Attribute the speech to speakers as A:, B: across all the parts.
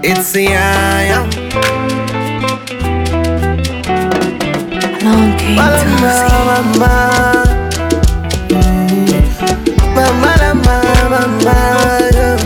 A: It's the I am.
B: Long came
A: Mama,
B: Tootsie.
A: mama. Mama, mama, mama, yeah.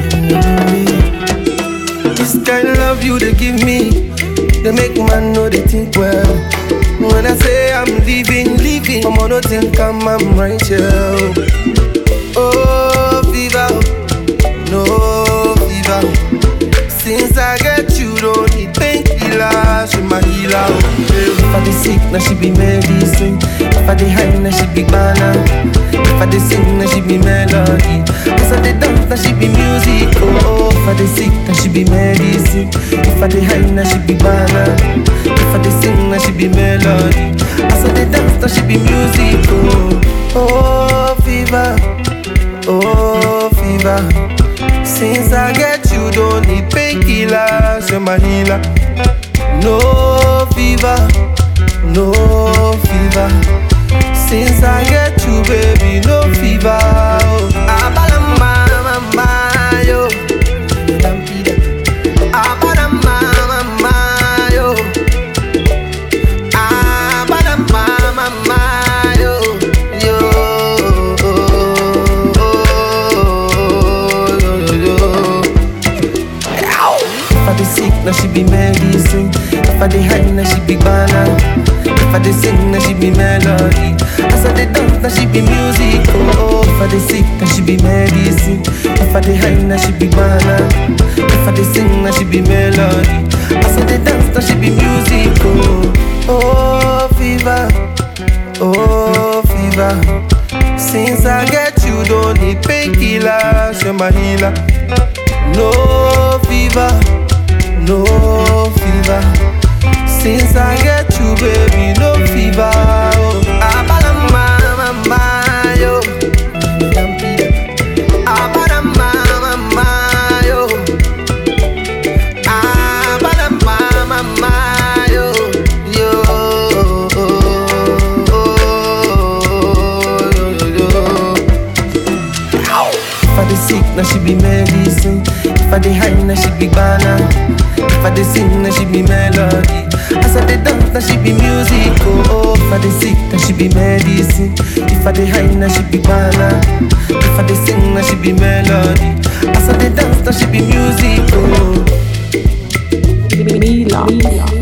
A: This kind of love you they give me, they make man know they think well. When I say I'm leaving, leaving, I'm on no think I'm, I'm right here. Oh, fever, no fever. Since I get you, don't need painkillers, she my healer. oh, yeah. If I dey sick, now she be medicine. If I dey high, now she be banana. If I dey sing, now she be melody. As I dey dance, now she be music. Oh, oh. if I dey sick, now she be medicine. If I dey high, now she be banana. If I dey sing, now she be melody. As I dey dance, now she be music. Oh, oh, fever. Oh, fever. Since I get you, don't need painkillers, you're my healer. No fever, no fever. Since I get you, baby, no fever. Oh, Abalama, mama, yo. Abalama, mama, yo. Abalama, mama, yo. Yo. Yo, yo, yo. If I dey sick, now she be medicine. If I dey high, now she be banana. If I dey sing, now she be melody. As I dey dance, now she be music. Oh, if I dey sick, now she be medicine. If I dey high, now she be banana. If I dey sing, now she be melody. As I dey dance, now she be music. Oh, oh, fever. Oh, fever. Since I get you, don't need painkillers, you're my healer. No fever, no fever. Since I get you, baby, no fever. Oh, Abalama, mama, yo. Abalama, mama, yo. Abalama, mama, yo. Yo. If I dey sick, now she be medicine. If I dey high, now she be banana. If I dey sing, now she be melody. As I dey dance, now she be music. Oh, oh. if I dey sick, now she be medicine. If I dey high, now she be banana. If I dey sing, now she be melody. As I dey dance, now she be music. Oh.
B: Mila.